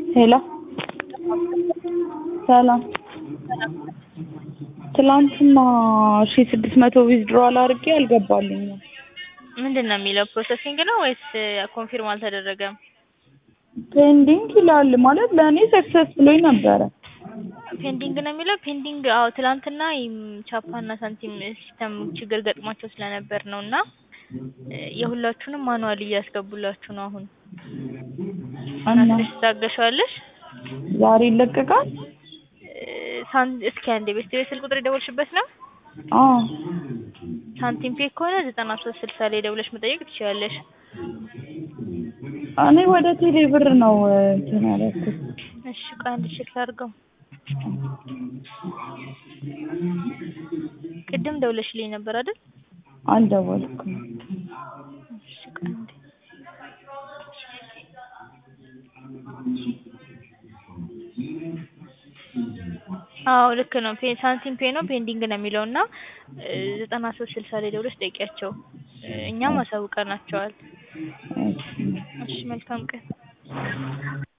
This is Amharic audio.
ሄሎ ሰላም ትላንትና ሺህ ስድስት መቶ ዊዝድሮዋል አድርጌ አልገባልኝም። ምንድን ነው የሚለው ፕሮሰሲንግ ነው ወይስ ኮንፊርም አልተደረገም? ፔንዲንግ ይላል ማለት ለእኔ ሰክሰስ ብሎኝ ነበረ። ፔንዲንግ ነው የሚለው ፔንዲንግ አዎ ትላንትና ቻፓና ሳንቲም ሲስተም ችግር ገጥሟቸው ስለነበር ነው እና የሁላችሁንም ማኑዋል እያስገቡላችሁ ነው አሁን እና እና ትንሽ ትታገሻለሽ ዛሬ ይለቀቃል? ሳን እስኪ አንዴ ቤት ስልክ ቁጥር የደወልሽበት ነው አዎ ሳንቲም ፔ ከሆነ ዘጠና ሶስት ስልሳ ላይ ደውለሽ መጠየቅ ትችያለሽ እኔ ወደ ቴሌ ብር ነው እንትን ያደረኩት። እሺ ቆይ አንድ ቼክ ላድርገው ቅድም ደውለሽልኝ ነበር አይደል አልደወልኩም። እሺ ቆይ አንዴ አዎ ልክ ነው ፔ ሳንቲም ፔ ነው ፔንዲንግ ነው የሚለው እና ዘጠና ሶስት ስልሳ ላይ ደውለሽ ጠይቂያቸው እኛም አሳውቀናቸዋል እሺ እሺ መልካም ቀን